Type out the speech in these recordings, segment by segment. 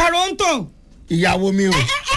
Toronto. ìyàwó mi o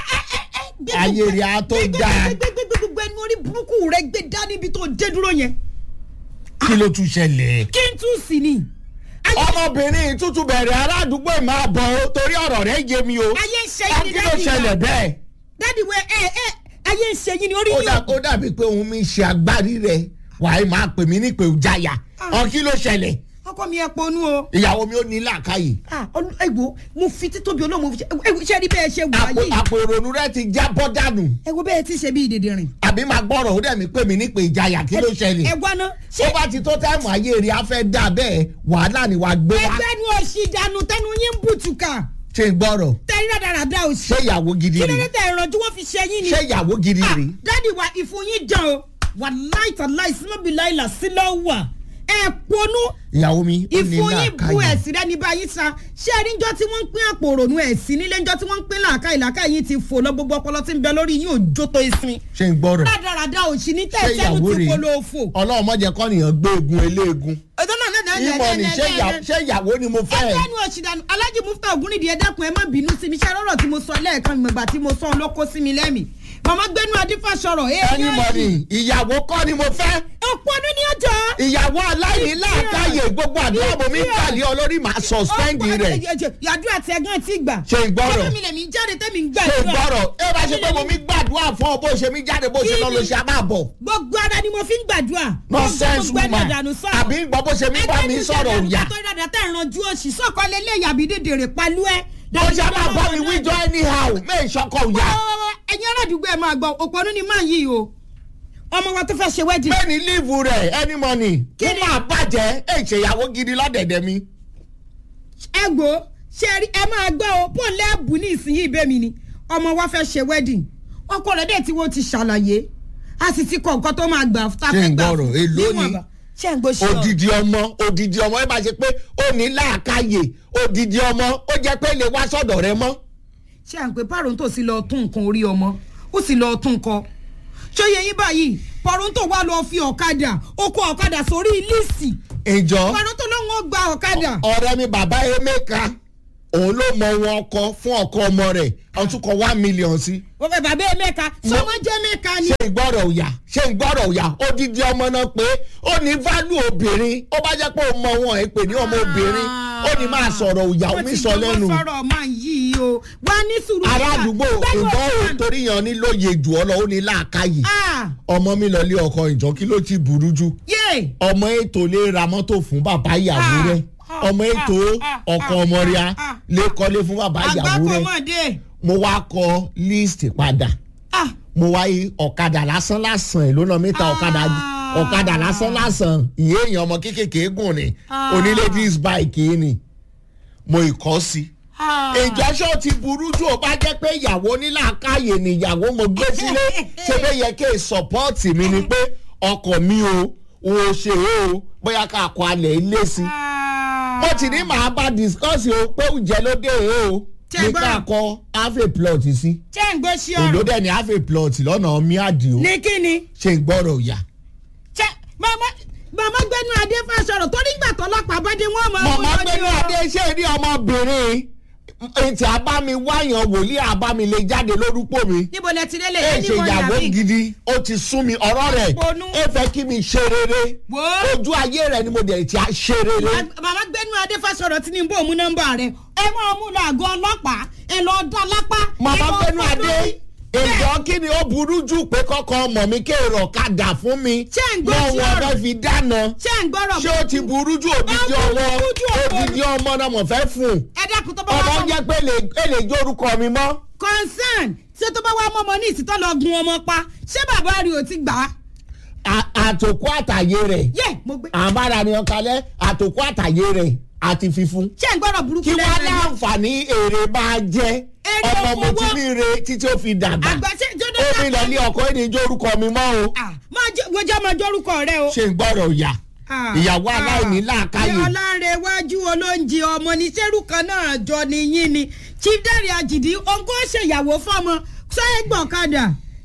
ayé rẹ̀ á tó dáa gbẹgbẹgbẹgbẹ ẹnu orí burúkú rẹ gbé dá níbi tó dé dúró yẹn. kí ló tún ṣẹlẹ̀. kí n tún sí ni. Ayé- ọmọbìnrin tútù bẹ̀rẹ̀ aládùúgbò ẹ̀ máa bọ̀ ọ́ torí ọ̀rọ̀ rẹ̀ yé mi o. ayé ń ṣe Ẹ, yín ni kí ló dádì wa. ṣẹlẹ̀ bẹ́ẹ̀. dádì wẹ ẹ ẹ ayé ń ṣe yín ni orí ó yín dà- ó dàbí pé òun mi ṣe agbárí rẹ̀ wàá máa pè mí ní pé ó jáyà. Ah. ọ kí ló ṣẹlẹ̀. ọkọ mi ẹ ponú o. ìyàwó mi ò ní làákàyè. Ah, ọlọ- ẹ wo mo fi títóbi olóòmù ṣe rí bẹ́ẹ̀ ṣe wà àpò yìí àpò ìrònú rẹ̀ ti já bọ́ dànù. ẹ wo bẹ́ẹ̀ ti ṣe bí ìdèdè rìn. àbí máa gbọ́rọ̀ ó dẹ̀ mí pè mí ní pé ìjayà kí ló ṣẹlẹ̀. ẹ wá ná ṣé ó bá ti tó táìmù ayé rẹ̀ á fẹ́ dà bẹ́ẹ̀ wàhálà ni wàá gbé wá. ẹgbẹ́ nu òsì dànù tẹnu yín ń bùtùkà ṣé ń gbọ́rọ̀ tẹ́rí rádaràdà òsì. ṣé ìyàwó gidi kí ló rèé dé tẹ ìrànjú wọn fi ṣe yín ni. ṣé ìyàwó gidi Ah, rèé. dádì wa ìfun yín jàn o wà láìta láì sílọ́bì láìlà sílọ́ wà ẹ ponú ìyàwó mi ó ní ìfun yín bu làákàyè. ẹ̀sìn rẹ ní báyìí sa ṣé ẹni jọ tí wọ́n ń pín àpò òrònú ẹ̀sìn nílé ńjọ́ tí wọ́n ń pín làákàyè làákàyè yín ti fò lọ gbogbo ọpọlọ tí ń bẹ lórí yín ò jó tó ìsìn ṣé ń gbọ́rọ̀ rádaràda òsì ní ṣé tẹ̀síẹ̀nù ìyàwó ti rèé polo òfò. ọlọ́run mọ̀jẹ̀ kọ́ nìyẹn gbé egun eléegun. ọjọ́ náà náà náà ìmọ̀ ni ṣé ìyàwó- ṣé ìyàwó ni mo fẹ́. ẹgbẹ́ nu òṣìdànù alájì mufta ògúnnídìí ẹ dákun ẹ má bínú sí mi ṣe rọrọ tí mo sọ lẹ́ẹ̀kan ìmọ̀gbà tí mo sọ ọ lọ́kọ́ sí mi lẹ́mìí màmá gbẹ́nu adífàsọ̀rọ̀ ẹni mọ̀ ni ìyàwó kọ́ ni mo fẹ́. ọ̀pọ̀ ọdún ní ọjọ́. ìyàwó aláìní làákàyè gbogbo àdúrà mo mi ń kàlẹ́ olórí màá suspend rẹ̀. yàdúrà tí ẹgán ti gbà. ṣé ń gbọ́rọ̀ ọdún mi lèmi jáde tẹ́mi ń ṣé ń gbàdúrà. gbọ́rọ̀ ẹ bá ṣe pé mo mi gbàdúrà fún ọ bó ṣe mi jáde bó ṣe lọ lọ ṣe àbàbọ̀. gbogbo ara ni mo fi ń gbàdúrà. nonsense Gbogbo ẹnu woman àdànù sọ̀rọ̀. àbí ń gbọ́ bó ṣe mi bá mi sọ̀rọ̀ òyà. tó dáadáa tẹ̀ ìrànjú òsì sọ̀kọ́ lélẹ̀ yàbí dèdèrè palú ẹ̀. ó ṣe máa bá mi wíjọ anyhow mẹ́ ìṣọkọ̀ òyà. ẹ̀yin aládùúgbò ẹ̀ máa gbọ́ òpònú ni máa yí o ọmọ wa tó fẹ́ ṣe wedding. bẹ́ẹ̀ni líìfù rẹ̀ any money kí Kí ni? máa bàjẹ́ ẹ̀ ṣèyàwó gidi lọ́dẹ̀dẹ̀ mi. ẹ gbó ṣe rí ẹ máa gbọ́ o pọ̀ lẹ́ẹ̀bù ní ìsinyìí ibẹ̀ mi ni ọmọ wa fẹ́ ṣe wedding ọkọ rẹ̀ dẹ̀ tí wọ́n ti ṣàlàyé a sì ti kọ nǹkan tó máa gbà tá a Ṣé fẹ́ ń gbà gbọ́rọ̀? Èló ni? níwọ̀nba. ṣé ń gbọ́ ṣe ọ odidi ọmọ odidi ọmọ ẹ bá ṣe pé ó ní làákàyè odidi ọmọ ó jẹ́ pé lè wá sọ́dọ̀ rẹ mọ́. ṣé à ń pè pàrọ̀ǹtò sí lọ tún nǹkan orí ọmọ ó sì lọ tún nǹkan ṣóyè yín báyìí pàrọ̀ǹtò wà lọ fi ọ̀kadà ó kó ọ̀kadà sórí líìsì ìjọ pàrọ̀ǹtò ló ń wọ́n gba ọ̀kadà. ọ̀rẹ́ mi bàbá emeka òun ló mọ wọn ọkọ fún ọkọ ọmọ rẹ̀ ọtún kọ one million sí. wọ́n fẹ́ bàbá ẹ̀ mẹ́ka sọmọ jẹ́ mẹ́ka ni. ṣé ìgbọ́rọ̀ òyà ṣé ìgbọ́rọ̀ òyà odidi ọmọ náà pé ó ní value obìnrin ó bá jẹ́ pé ó mọ wọn ẹ̀ pè ní ọmọ obìnrin ó ní máa sọ̀rọ̀ òyà omi sọ lẹ́nu. ó ti jọwọ́ sọ̀rọ̀ máa yí o wá ní sùúrù. ará àdúgbò Gbẹ́nu ìgbọ́ ọ̀sán. ò torí yan ní lóye jù ọ lọ ó ní làákàyè Ah, ọmọ mi lọ lé ọkọ ìjọ kí ló ti burú jù yé ọmọ ètò lè ra mọ́tò fún bàbá ìyàwó Ah, rẹ̀ ah, ọmọ ètò ah, ah, ọkọ ah, ọmọ rẹ̀ ah, ah. lè kọ́lé fún bàbá ìyàwó rẹ̀ àgbákòmọ̀dé. mo wá kọ list padà Ah, mo wá yí ọ̀kadà lásán lásán ẹ̀ ló ná mẹ́ta Ah. ọ̀kadà ọ̀kadà lásán lásán ìyé èèyàn ọmọ kékèké gùn ni Ah. onílé dis bike yìí ni mo ìkọ́ sí ah. ìjọsọ ti burú jù ó bá jẹ́ pé ìyàwó nílàákàyè ni ìyàwó mo gbé sílé ṣé bẹ́ẹ̀ yẹ kí sọ́pọ́ọ̀tì mi ni pé ọkọ̀ mi o ò ṣe o bóyá ká kọ alẹ̀ ilé sí Ah. mo ti ní màá bá discuss o pé oúnjẹ ló dé o Ṣé ní gbọ́? ká kọ half a plot sí ṣé ń gbọ́ sí èló ọ̀rọ̀ dẹ̀ ní half a plot lọ́nà miadi o ní kíni. ṣe ń gbọ́rọ̀ yà. ṣé màmá màmá gbẹ́nu adé fásọ̀rọ̀ torí ìgbà tọ́lọ́pàá bá dé wọ́n máa mọ̀mọ́ wọ́n gbẹ́nu lọ́dún o. adé ṣé rí ọmọbìnrin ètò àbámi wáyàn wòlíì àbámi lè jáde lórúkọ mi. níbo lẹ ti lélẹ̀ ẹ ẹni ṣe wọ́n ìyàwó yàrá gidi ó ti sún mi ọ̀rọ̀ rẹ̀ Ponú. ẹ fẹ́ kí mi ṣe rere Wò. ojú ayé rẹ̀ ni mo dẹ̀ ti á ṣe rere. màmá gbẹ́nu adé fásọ̀rọ̀ Tinubu òmu nọ́mbà rẹ̀ ẹ máa mú lọ àgọ́ ọlọ́pàá ẹ lọ dá lápá. màmá ẹ lọ gbẹ́nu fọ́ adé lórí. èjọ́ kí ni ó burú jù pé kọ́kọ́ ọmọ mi kéèrò ọ̀kadà fún mi Ṣé ń gbọ́ sí wọn ọ̀rọ̀? fẹ́ fi dáná ṣé ń gbọ́rọ̀ ṣé ó ti burú jù òdìdí Ó ọwọ́ burú jù ọ̀pọ̀. òdìdí ọmọ náà mọ̀ fẹ́ fún un ẹ dákun tó bá ọmọ wà mọ́ jẹ́ pé lè- ẹ lè jó orúkọ mi mọ́. concern ṣé tó bá wà mọ́ ọmọ ní ìsìtọ́ lọ gun ọmọ pa ṣé bàbá rí o ti gbà á. À- àtòkù àtàyè rẹ̀ yé mo gbé. àbára ni ọkàlẹ́ àtòkù àtàyè rẹ̀ àti fífún. ṣé ń gbọ́rọ̀ burúkú kí wọ́n lẹ́nu ẹni? láǹfààní èrè máa jẹ́ Èrè ọmọ mo ti owó. ní ire títí ó fi dàgbà. àgbà ṣe jọdọ ó fi lọ ní ọkọ ẹni jó orúkọ mi mọ́ o. ah máa jẹ wọjọ máa jọrúkọ rẹ o. ṣe ń gbọ́rọ̀ yà Ah, ìyàwó ah. aláìní làákàyè. ní ọlárẹ̀wájú olóúnjẹ ọmọ ní sẹ́rù kan náà jọ nìyí ni chief dẹ́rì àjìdí òǹkó ṣèyàwó fọmọ sọ́yẹ́ gbọ̀kadà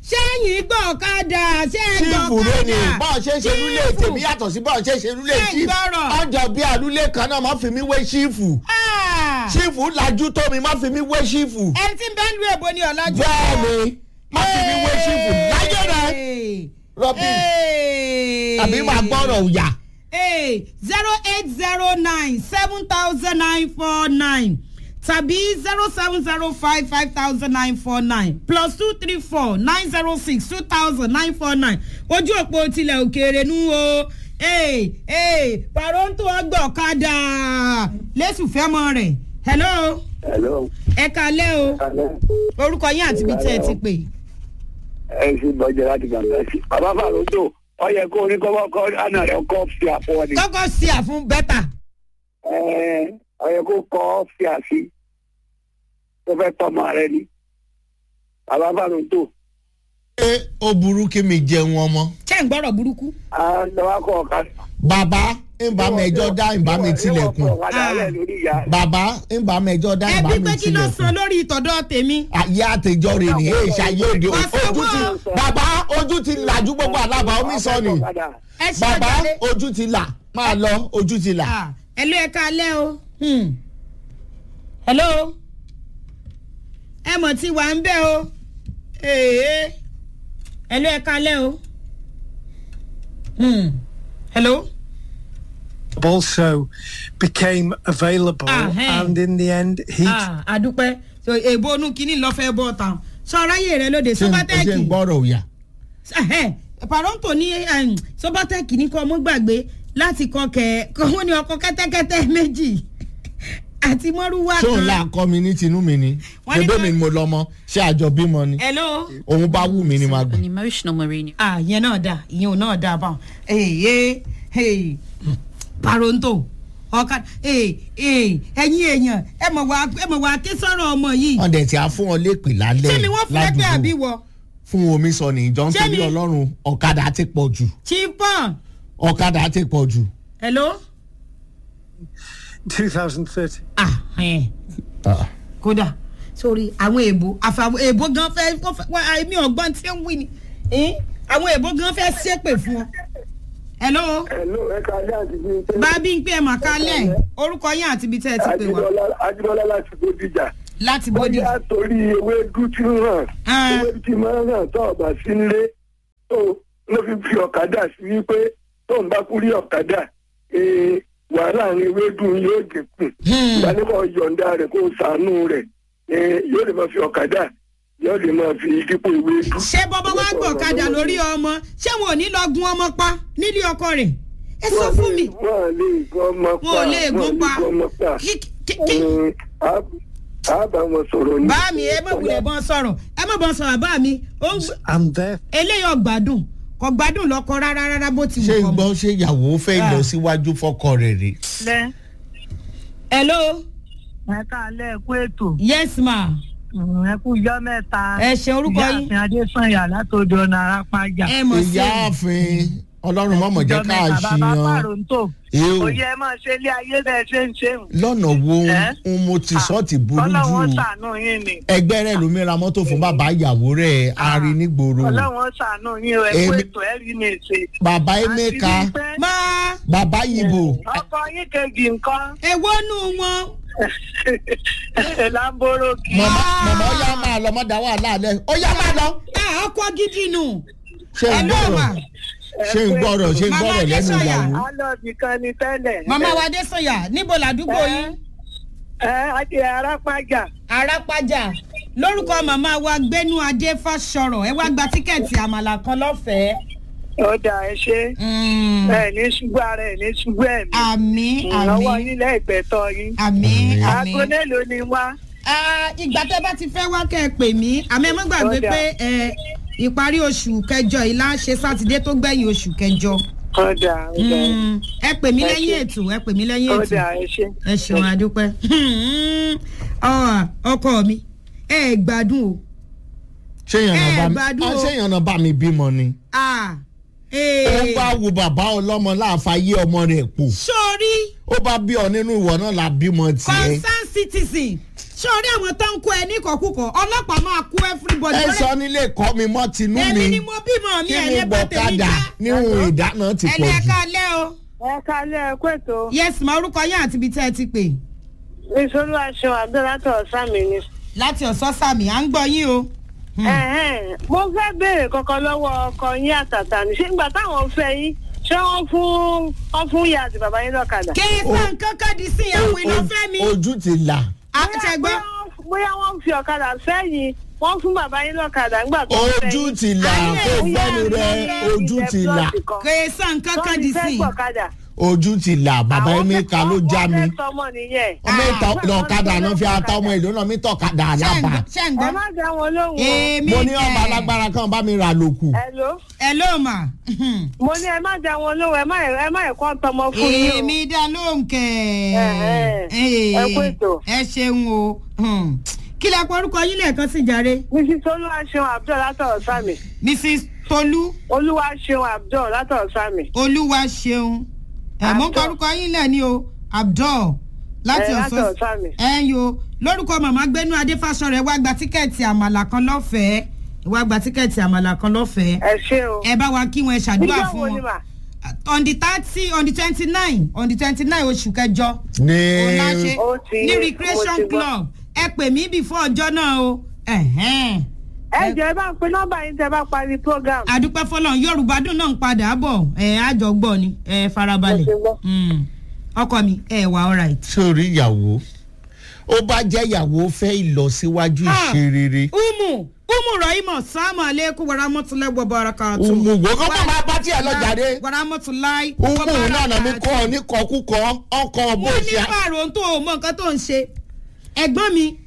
sẹ́yìn gbọ́ ọ̀kadà sẹ́yìn gbọ́ sífù rẹ ni ọ̀kadà bọ́ọ̀ ṣe ń ṣe lúlé tèmi yàtọ̀ sí bọ́ọ̀ ṣe ń ṣe lúlé Ṣé sífù gbọ́rọ̀? ọjọ́ bí àlúlé kan náà má fi mí wé sífù Ah! sífù lajú tó mi má fi mí wé sífù ẹni tí ń bẹ́ẹ̀ lu èbó ni ọ̀làjú. bẹ́ẹ̀ ni má fi mí wé sífù láyé rẹ rọ́bì àbí máa gbọ́rọ̀ òyà zero eight zero nine seven thousand nine four nine tàbí zero seven zero five five thousand nine four nine plus two three four nine zero six two thousand nine four nine ojú òpó tilẹ̀ òkèèrè nu o ee ee paronto ọgbà ọ̀kadà lẹ́sùn fẹ́mọ rẹ̀ hello hello ẹ kalẹ́ o alẹ́ orúkọ yín àti ibi tẹ́ ẹ ti pè ẹ sì bọ́jẹ́ láti gbàgbé sí. bàbá fàlódò ọ yẹ kó orí kọ́kọ́ kọ́ àná rẹ̀ kọ́ fi àpọ̀ ni. kọ́kọ́ sí àfún bẹ́tà Ẹ, ọ yẹ kó kọ́ fi àfi tó fẹ́ tọmọ rẹ ni. bàbá fàlódò ṣé ó burú kí mi jẹun ọmọ ṣé ń gbọ́rọ̀ burúkú. à ń lọ wá kọ́ ọ̀ka. bàbá ń bá mi ẹjọ́ dá ń bá mi tilẹ̀kùn ọ̀kadà alẹ́ lórí ìyá rẹ̀. bàbá ń bá mi ẹjọ́ dá ń bá ẹbí mi pé kí ló sọ tilẹ̀kùn lórí ìtọ̀dọ̀ tèmi. ayé àtijọ́ rẹ̀ ní èyí ṣayé òde Ọ̀sẹ̀ ojú ti wo? bàbá ojú ti làjú gbogbo àlàbà omi sọ ni ẹ ṣe bàbá àjálẹ. ojú ti là máa lọ ojú ti là. Ah, hello ẹ kalẹ́ o. Hmm. hello ẹ mọ̀ tí wà ń bẹ́ o. Ee. hello ẹ kalẹ́ o. Hmm. hello. also became available Ah, hey. and in the end he Ah, àdúpẹ́ so èbó onú kínní lọ fẹ́ bọ́ tán sọ aráyè rẹ lóde ṣé ń- ṣé ń sọ́bátẹ́ẹ̀kì. gbọ́rọ̀ òyà. Ẹhẹ́, paronto ní um, sọ́bátẹ́ẹ̀kì ní kọ́ ọmọ gbàgbé láti kọ́ kẹ́ kọ́ wọ́n ní ọkọ̀ kẹ́tẹ́kẹ́tẹ́ méjì àti mọ́rúwá ṣé òun là kọ́ mi ní tinú mi ni Wọ́n ní ṣébé ká- mi ni mo lọ́mọ ṣé àjọ bímọ ni hello. òun bá wù mí ni màá gbà. an emotional Mourinho. ah yẹn náà dà ìyẹn ò náà dà báwọn èyí èyí paronto ọ̀ka èyí èyí ẹ̀yin èèyàn ẹ mọ̀ wá ẹ mọ̀ wá ké sọ̀rọ̀ ọmọ yìí wọ́n dẹ̀ tí a fún ọ lépè lálẹ́ ṣé mi wọ́n fún ẹgbẹ́ àbí wọ fún omi sọ ní ìjọ Ṣé nítorí mi- ọlọ́run ọ̀kadà ti pọ̀ jù chiffon ọ̀kadà ti pọ̀ jù. hello 2030 ah ẹ̀ kódà sórí àwọn èèbò àfàwọn èèbò gan fẹ́ wọ́n fẹ́- wọ́n èmi ọ̀gbọ́n tí ń wí ni Eh, àwọn èèbò gan fẹ́ ṣépè fún ọ hello hello ẹ ká alẹ́ àti bí. bábí ń pè é màkálẹ̀ orúkọ yín àti ibi tẹ́ ẹ ti pè wá ajíbọ́lá láti bódìjà. láti bọ́dí. bóyá torí ewédú tí ń hàn Ah. ewédú tí máa ń hàn tó ọba sí nílé tó ló fi fi ọ̀kadà sí wípé tó ń bá kú rí ọ̀kadà ee, wàhálà àwọn ewédú yóò dínkù ìdánimọ̀ yọ̀ǹda rẹ̀ kó sànú rẹ̀ ee, yóò lè máa fi ọ̀kadà yóò lè máa fi dípò ewédú. ṣé bọ́bá wá gbọ̀ ọ̀kadà lórí ọmọ ṣé wọn ò ní lọ gun ọmọ pa nílé ọkọ rẹ̀ ẹ sọ fún mi wọ́n à lè gbọ́ ọmọ pa wọn ò lè gun pa gbọ́ ọmọ pa. Kí- kí- kí- Ee, á- á bá wọn sọ̀rọ̀ ní. bá mi ẹ má wulẹ̀ bọ́n sọ̀rọ̀ ẹ má bọ́n sọ̀rọ̀ bá mi ó ń gbé- and there eléyìí ọ̀gbádùn kò gbádùn lọ́kọ rárá rárá bó ti ṣé wù kọ́ gbọ́ ṣé ìyàwó fẹ́ Ah. lọ síwájú fọ́kọ rẹ̀ rè. lẹ hello ẹ káàlẹ́ ẹ kú ètò yes ma ẹ kú ijọ́ mẹ́ta ẹ ṣe orúkọ yín ìyáàfin adésànyà látòdò ọ̀nà arápájà ẹ mọ̀ sí ìyáàfin ọlọ́run mọ̀mọ̀ jẹ́ ká bàbá ṣìyàn pàrọ̀ǹtò Ew. òye ẹ máa ṣe ilé ayé bẹ́ẹ̀ ṣe ń ṣe ń lọ́nà wo Eh? ń mo ti sọ́ ti burú ọlọ́wọ́n jù ṣàánú yín ni ẹgbẹ́ rẹ̀ ló mìíràn mọ́tò fún bàbá ìyàwó rẹ̀ ari nígboro ọlọ́wọ́n ṣàánú yín o ẹ kú Èmi- ètò ẹ rí mi ṣe. bàbá emeka Àti wípé máa bàbá yibo ọkọ yín kejì nǹkan èwo nù wọn lamboroki mọ̀mọ́ mọ̀mọ́ ó yá máa lọ mọ́dà wàhálà alẹ́ ó yá máa lọ ẹ ọkọ gidi nù ṣé ń Hello, gbọ́rọ̀ ma. ṣé ń gbọ́rọ̀ ṣé ń Mama gbọ́rọ̀ lẹ́nu Adésọyà. ìyàwó alọ́ọ̀bì kan ni tẹ́lẹ̀. màmá wa dé sọyà níbo làdúgbò yín ẹ adé arápájà arápájà lórúkọ màmá wa gbénú adé fásọrọ ẹ wá gba tíkẹ́ẹ̀tì àmàlà kan lọ́fẹ̀ẹ́. ọ̀dà ẹ ṣe Mm. ẹ ní ṣubú ara ẹ ní ṣubú ẹ̀mí. àmì ìrànwọ́ àmì yín lẹ́ẹ̀gbẹ́tọ̀ yín. àmì àmì. aago mélòó ni wá. Ah, ìgbà tẹ́ bá ti fẹ́ wá kẹ́ ẹ pè mí àmọ́ ẹ má gbàgbé Ọ̀dà. pé ẹ, ìparí oṣù kẹjọ yìí la ṣe sátidé tó gbẹ̀yìn oṣù kẹjọ. ọ̀dà ọ̀dà Mm, ẹ pè mí Ẹ lẹ́yìn ṣé. ètò ẹ pè mí lẹ́yìn ètò ọ̀dà ẹ ṣe. ẹ ṣeun adúpẹ́ Ọ, ọkọ mi ẹ gbádùn o ṣé Ẹ ìyànnà bá mi gbádùn ah, o. ṣé ìyànnà bá mi bímọ ni Ah, ó eh, bá wo bàbá ọlọ́mọ láàfáyé ọmọ rẹ̀ pò sórí ó bá bí ọ nínú ìwọ náà la bímọ tiẹ̀ concern citizen ṣé orí àwọn tó ń kó ẹ ní kọ̀kúkọ̀ ọlọ́pàá máa kó everybody. ẹ sọ nílé kọ́ mi mọ́ tinú èmi mi ni mo bímọ mi kí ẹ̀ ni lé bá tèmi gbọ̀kadà já. níhun ìdáná ti ẹ pọ̀ lé jù. ẹ̀ka lẹ́ o. ẹ kálẹ̀ ẹ kó ètò yes ma orúkọ yín àti ibi tẹ́ ẹ ti pè. ìṣòro aṣọ àbẹ́látọ̀ ọ̀sán mi ni. láti ọ̀sán sàmì à ń gbọ́ yín o. Ẹ̀hẹ́n, mo fẹ́ béèrè kankan lọ́wọ́ ọkọ yín àtàtà ní ṣé ìgbà táwọn fẹ́ yín ṣé wọ́n fún wọ́n fún ìyá àti bàbá yín lọ́kadà. kéésàn kankan di sí ìyàwó ìlọfẹ́ mi. ojú ti là àtẹ̀gbọ́. Bóyá wọ́n- bóyá wọ́n fi ọ̀kadà sẹ́yìn wọ́n fún bàbá yín lọ́kadà nígbà tó fẹ́ ojú yín. ti là Ayé kó ìyá gbẹ́nu rẹ Bóyá ojú ilẹ̀ ti là plọ̀tì kan. kéésàn kankan di Tọ́ni sí. fẹ́ gbọ̀kadà. ojú ti là bàbá Àwọn emeka fẹ́- ló já wọ́n mi fẹ́ sọmọ nìyẹn. ọmọ ìta lọ́kadà náà fi ata ọmọ ìlú náà mi tọ̀kadà àlábà ṣé ń ẹ gbọ́. má dá wọn lóhùn o. èmi mo ní ọba alágbára kan bá mi rà lókù Hello? ẹ ló mà. mo ní ẹ má dá wọn lóhùn ẹ má ẹ má ẹ̀kọ́ tọmọ fún yín o. èmi dá lóhùn kẹ̀. Ẹ̀hẹ́. Ẹ kú ètò. ẹ ṣeun o. Hmm. kí lẹ pọ orúkọ yín lẹ́ẹ̀kan sí jàre. mrs olúwaṣeun abdul látọ̀rọ̀ sami mrs tolú olúwaṣeun abdul látọ̀rọ̀ sami. olúwa ṣeun. ẹ mọ Abdul. orúkọ yín lẹ ní o abdul láti Ẹ, ọ̀sán látọ̀rọ̀ sami. ẹ yo lórúkọ màmá gbénú adéfásọ rẹ wá gba tíkẹ́ẹ̀tì àmàlà kan lọ́fẹ̀ẹ́ wá gba tíkẹ́ẹ̀tì àmàlà kan lọ́fẹ̀ẹ́ ẹ ṣé o. ẹ bá wa kí wọn ẹ ṣàdúrà nígbà fún wo ni wọn mà. on the thirty on the twenty nine on the twenty nine oṣù kẹjọ ní òun la ṣe Ó ti- ní mo recreation ti gbọ́. club ẹ pè mí before ọjọ́ náà o ẹ̀hẹ́n. ẹ jẹ́ ẹ bá ń pe nọ́mbà yín tẹ́ bá parí program. àdúpẹ́ fọlọ́n yorùbá dùn náà ń padà bọ̀ ẹ̀ àjọgbọ́ ni ẹ farabalẹ̀ Mo ti gbọ́. Mm. ọkọ mi ẹ wà alright. sórí ìyàwó ó bá jẹ́ ìyàwó fẹ́ ìlọsíwájú Ah. ìṣerere umu umu rahima salamu aleykum wàràmọ́tulẹ̀ wàbàràkàtù. umu gbogbo kọ́ máa bá tiẹ̀ lọ jáde wàràmọ́tulẹ̀ umu náà nà mí kọ́ ọ ní kọkúkọ ọkọ̀ bó wọ́n ní ṣe pààrọ̀ tó o mọ nǹkan tó ń ṣe ẹ̀gbọ́n mi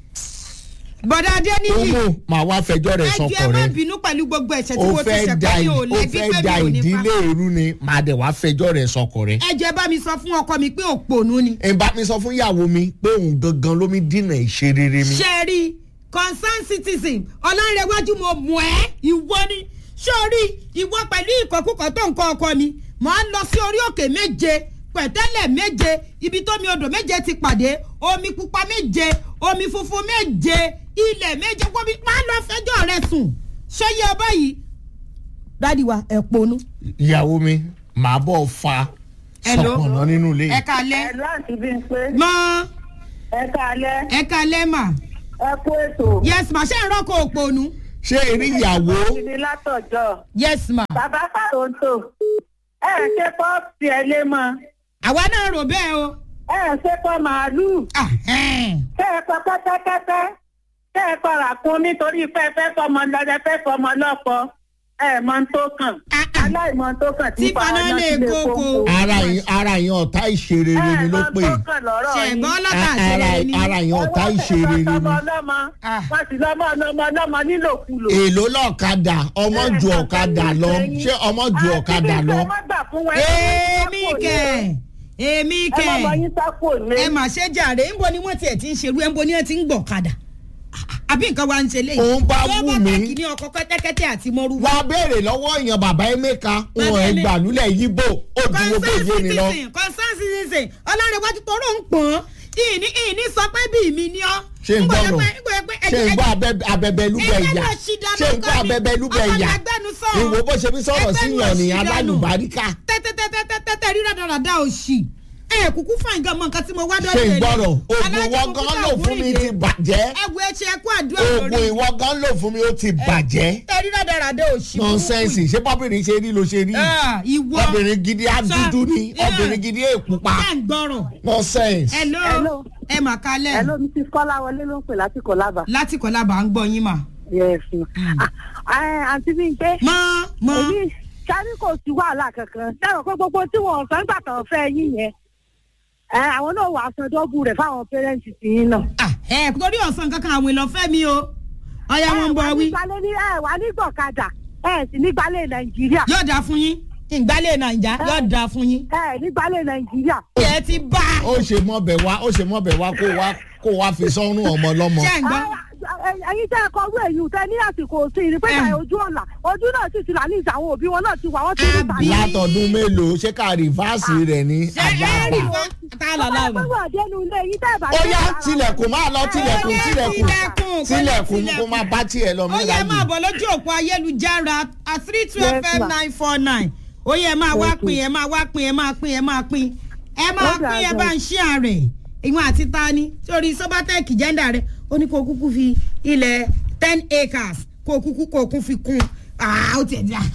bọ̀dá adéníyì umu màá wá fẹjọ́ rẹ̀ ẹjọ́ ẹ sọkọ̀ má rẹ̀ bínú pẹ̀lú gbogbo ẹ̀ṣẹ̀ tí ó mo ti fẹ́ ṣẹ̀ da pé mi ò ó lẹ́bí fẹ́ pé da mi ò ní ìdílé pa. irú ni màá dẹ̀ wá fẹjọ́ rẹ̀ sọkọ̀ rẹ̀ ẹjọ́ ẹ bá mi sọ fún ọkọ mi pé òpònú ni. ẹ̀ bá mi sọ fún ìyàwó mi pé òun gangan ló mi dínà ìṣerere mi ṣe rí concern citizen ọlọ́rẹ̀wájú mo mọ̀ ẹ́ ìwọ ni sórí ìwọ pẹ̀lú ìkọ̀kúkọ̀ tó ń kọ́ ọkọ mi mọ̀ ń lọ sí orí òkè méje pẹ̀tẹ́lẹ̀ méje ibi tómi odò méje ti pàdé omi pupa méje omi funfun méje ilẹ̀ méje gbóbi máa lọ fẹjọ́ rẹ sùn ṣé yẹ ọ báyìí dádì wa ẹ̀ ponú. ìyàwó mi màá bọ̀ fa Hello? sọ̀pọ̀nà nínú ilé ẹ kalẹ́ ẹ láti bí n pé mọ́ ẹ káalẹ́ ẹ kalẹ́ mà ẹ kú ètò. yes mà ṣe ń rọ́kọ̀ òpònú ṣé eré ìyàwó ìdí látọ̀jọ́ yes ma bàbá fàrọ̀ǹtò ẹ ẹ ṣe pọ́ọ̀sì ẹ lé mọ́ àwa náà rò bẹ́ẹ̀ o. ẹ ẹ ṣe pọ́ màálùú Ah, ẹn. kẹ́ ẹ pọ́ kẹ́tẹ́kẹ́tẹ́ kẹ́ ẹ pọ́ ràkún nítorí pé ẹ fẹ́ fọmọ lọ́dẹ fẹ́ fọmọ lọ́pọ̀ ẹ mọ ń tó kàn Ah, ah. aláìmọ tó kàn Tí paná lè kókó. ara yín ara yín ọ̀tá ìṣerere ni ló pè ẹ mọ tó kàn lọ́rọ̀ yín. ṣẹ̀gbọ́n lọ́tà ara ṣẹlẹ̀ ni. ara yín ọ̀tá ìṣerere ni Ah. wọ́n sì lọ́mọ ọlọ́mọ ọlọ́mọ nílòkulò. èló lọ́ọ̀kadà ọmọ ju ọ̀kadà lọ ṣé ọmọ ju ọ̀kadà lọ èmi kẹ̀ èmi ẹ má bọ kẹ̀ yín sápò ní. ẹ mà ṣe jàre ńbo ni wọ́n tiẹ̀ ti ń ṣerú ẹ̀ ńbo ni wọ́n ti ń gbọ̀ kadà àbí nǹkan wa ń ṣe léyìí. Òun bá Tó wù mí. tàkì ní ọkọ̀ kẹ́tẹ́kẹ́tẹ́ àti mọ́rúwá. wá béèrè lọ́wọ́ èèyàn bàbá emeka wọn Bàbá ẹ̀ Eme- gbàlúlẹ̀ yíbò ó dúró bó concern yé ni lọ. citizen concern citizen ọlọ́rẹ̀wájú tó rò ń pọ̀n ìní ìní sọ pé bí mi ni ọ́. ṣé ń gbọ́nà Ńgbọ́ yẹ pé- ńgbọ́ yẹ pé ṣé ń ẹ̀jẹ̀- gbọ́ abẹ- abẹbẹlúbẹ ẹ̀jẹ̀ ìyá lọ sí dáná ṣé ń gbọ́ kọ́ ni. abẹbẹlúbẹ Ọkọ ìyá mi agbẹnu sọ̀rọ̀. ìwò bó ṣe fi sọ̀rọ̀ sí Ẹgbẹ́nu yàn ní òṣì dànù. alálùbáríkà tẹ́tẹ́tẹ́tẹ́tẹ́ rí rádaràda òṣì ẹ kúkú fàìn gan mọ nǹkan tí mo wá dọ́dọ̀ ṣé ń yẹn ni. gbọ́rọ̀ oògùn Alájà ìwọ kúkú gan tà lò fún mi wúrìdè. ti bàjẹ́ ẹ wo ẹṣẹ ẹkú àdúrà oògùn lórí ìwọ gan lò fún mi ó ti bàjẹ́ ẹ rí rádaràda òṣì nọ́nsẹ́ǹsì ṣé bọ́bìnrin ṣe rí ló ṣe rí Ah, ìwọ obìnrin gidi á Sọ- dúdú ni Yeah. obìnrin gidi á pupa ẹ ń gbọ́rọ̀ nọ́nsẹ́ǹsì. hello Hello. ẹ mà kalẹ̀ Hello, Mrs. Kọ́láwọlé ló ń pè láti Kọ́lábà. láti kọ́lá bá ń gbọ́ yín mà. Yes. Ah, ah, Àǹtí mi pé mọ mọ èmi sáré kò sí wàhálà kankan. Dáhùn pé gbogbo tí wọ́n sọ nígbà tó ń fẹ́ yín yẹn. Ẹ àwọn náà wàá san dọ́bù rẹ̀ fáwọn pẹ́rẹ́ǹtì tí yín náà. Ah, ẹ torí ọ̀sán kankan àwọn ìlọ́fẹ́ mi o ọ̀ya wọn ń bọ̀ wí Ẹ wà ní ẹ wà ní gbọ̀kadà. Ẹ sì ní gbalẹ̀ Nàìjíríà. yóò dáa fún yín ìgbálẹ̀ nàìjà yóò dáa fún yín. Ẹ ní gbalẹ̀ Nàìjíríà. ẹ ti bá ó ṣe mọ́bẹ̀ wá ó ṣe mọ́bẹ̀ wá kó wá kó wá fi sọ́run ọmọ lọ́mọ. ṣé ń gbọ́ Ah, ẹ- ẹ̀yin tẹ́ ẹ kọ rú èyí tẹ́ ní àsìkò sí i ni pé Ẹ. ìgbà ojú ọ̀la ojú náà sì ti là ní ìjà àwọn òbí wọn náà ti wà wọ́n ti rí Àbí? ìtàgé. látọdún mélòó ṣé ká rìfáàsì rẹ̀ ní ṣe ẹ rí àgbààgbà. fa tá a là ọmọ láàbà. ẹgbẹ́ wà dénú ilé yìí tẹ́ ẹ bá ó dé yá ìtara. tilẹ̀kùn máa lọ tilẹ̀kùn Ẹ tilẹ̀kùn tilẹ̀kùn, tilẹ̀kùn tilẹ̀kùn. kó máa bá tiẹ̀ lọ ó mí yẹ láyé. máa bọ̀ lójú òpó ayélujára a three two Yes, fm ma. nine four nine ó yẹ máa wá Thank you. pín ẹ máa wá pín ẹ máa pín ẹ máa pín ẹ máa Ó dà pín ẹ gan. bá ń ṣí ààrẹ ìwọ̀n àti tani sórí sobatec jẹ́ndà rẹ ó ní kó kúkú fi ilẹ̀ ten acres kó kúkú kó kún fi kún ah ó tiẹ̀ dá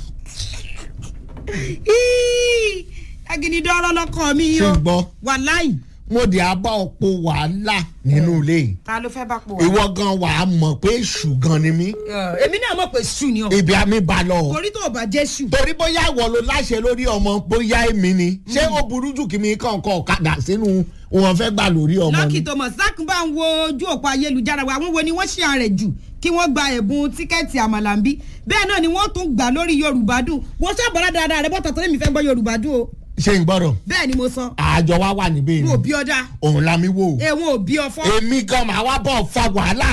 agídídọ́rọ́ lọ́kọ̀ mi yìí Ṣé o ń gbọ́? wàláì mo dì á bá ọ̀pọ̀ wàhálà nínú ilé yìí ta ló fẹ́ bá pò wá. ìwọ gan wà á mọ̀ pé èṣù gan ni mí èmi náà mọ̀ pé sùn ni ọ ibi àmì bá lọ. torí tó o bá jẹ́ sùn. torí bóyá ìwọ ló láṣẹ lórí ọmọ bóyá èmi ni ṣé ó burú jù kí mi kàn kọ ọ̀kadà sínú wọn fẹ́ gbà lórí ọmọ lọ́kì ni. thomas zak bá ń wo ojú òpó ayélujára wa àwọn wo ni wọ́n ṣe àrẹ̀ jù kí wọ́n gba ẹ̀bùn tíkẹ́ẹ̀tì àmàlàǹbí bẹ́ẹ̀ náà ni wọ́n tún gbà lórí yorùbá dùn wọ́n ṣàbọ̀lá dáadáa rẹ bọ́tà torí mi fẹ́ gbọ́ yorùbá dùn o ṣé n gbọ́dọ̀ bẹ́ẹ̀ ni mo sọ àjọ wa wà níbí n ò ni bí ọjà òun la mi wò. ẹ̀wọ̀n ò bí ọfọ́ èmi gan màá wá bọ̀ fa wàhálà.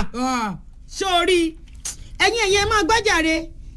sórí ẹ̀yin ẹ̀yin ẹ̀ máa gbájàre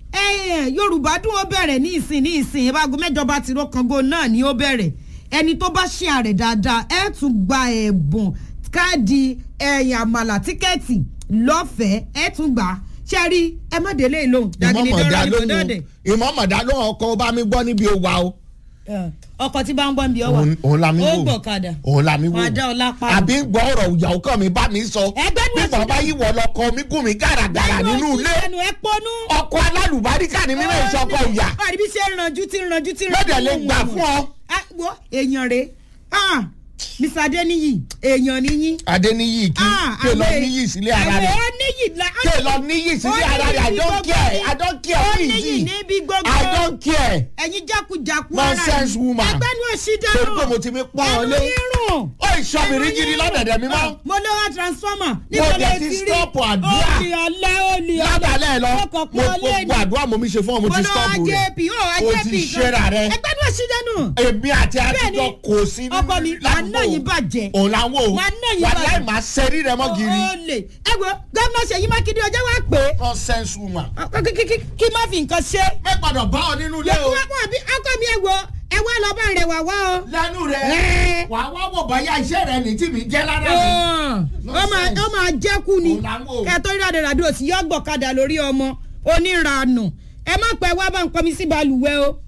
yorùbá dùn ó bẹ̀rẹ̀ ní ìsìn ní ìsìn ìbágun mẹ́jọba tìró kango náà ni ó bẹ̀rẹ̀ ẹni tó bá ṣe àrẹ̀ dáadáa ẹ̀ tún gba ẹ̀bùn káàdì ẹ̀yìn àmàlà tíkẹ́ẹ̀tì lọ́fẹ̀ẹ́ ẹ̀ tún gbà á ṣe rí ẹ má délé ìlóhùn dàgìnì ìmọ̀mọ̀dá dọ́rọ́ ní lóhùn kòdọ́ọ̀dẹ̀ ìmọ̀mọ̀dá lóhùn ọkọ̀ bá mi gbọ́ níbi òwà o. ọkọ̀ tí bá ń bọ́ ń bí ọ wà Òun- òun la mi ó wò gbọ̀kadà òun la mi wò Máa dá ọ lápá. àbí gbọ́ ọ̀rọ̀ ìyàwó kan mi bá mi sọ Ẹgbẹ́ ní bí oṣù bàbá yìí wọ̀ lọkọ mi gùn mí gàràgàrà nínú ilé ẹnu ẹ pọnú. ọkọ alálùbáríkà ni mímọ ìṣọkọ ìyà báyìí bí ṣe ń ranjú tí ń ranjú tí ń ranjú. lọ́dẹ̀ lè gbà fún ọ. Ah, wo èèyàn rè ah mr adeniyi èèyàn níyìn. adéníyì kí ké lọ níyì sílé ara rẹ̀ àwọn níyì la. ké lọ níyì sílé Ó ara rẹ̀ i níyì don't gbogbo care ni. i don't care ó please níyì níbi gbogbo. i don't care ẹ̀yin jákujàku Nonsense woman. ẹgbẹ́ ni ó ṣí dáná. torí pé mo ti mi pọ́n ọ lé ẹnu yírùn. ó ìṣọ́bìrì gidi lọ́dẹ̀dẹ̀ mi mọ́ mo lọ wá transformer. Mo dẹ̀ ti stop àdúrà. olè ọlẹ́ olè ọlẹ́. ládàálẹ̀ lọ mo kàn mo pọ́n lé gbogbo àdúrà mo mi ṣe fún ọ mo ti stop mo lọ rẹ̀ ajp ó o ajp ti ṣera rẹ̀ ẹgbẹ́ ni ó ṣí dáná. èmi àti Bẹ́ẹ̀ni, àtijọ́ kò sí ọkọ mi wà náà yín bàjẹ́. òun làwọn o Wà náà yín wà bàjẹ́. láì máa ṣẹ́rí rẹ mọ́ gírí olè ẹ wo gómìnà ṣèyí mákindé ọjọ́ wa pé nonsense woman. kí- kí- kí- kí má fi nǹkan ṣe. mẹ́ gbọ́dọ̀ bá ọ nínú ilé o wọ́n àbí ọkọ mi ẹ wo ẹ wá lọ bá rẹ̀ wá wá o. lẹ́nu rẹ̀ Ẹ́. wà á wá wò báyà iṣẹ́ rẹ̀ ní tí mi jẹ́ lára mi. ó máa ó máa jẹ́kù ni Òun làwọn o. kẹtọ́ ìrádìí rádìí òsì yọ gbọ̀kadà lórí ọmọ oníranù ẹ má pẹ́ wá bá ń pọnmi sí balùwẹ̀ o.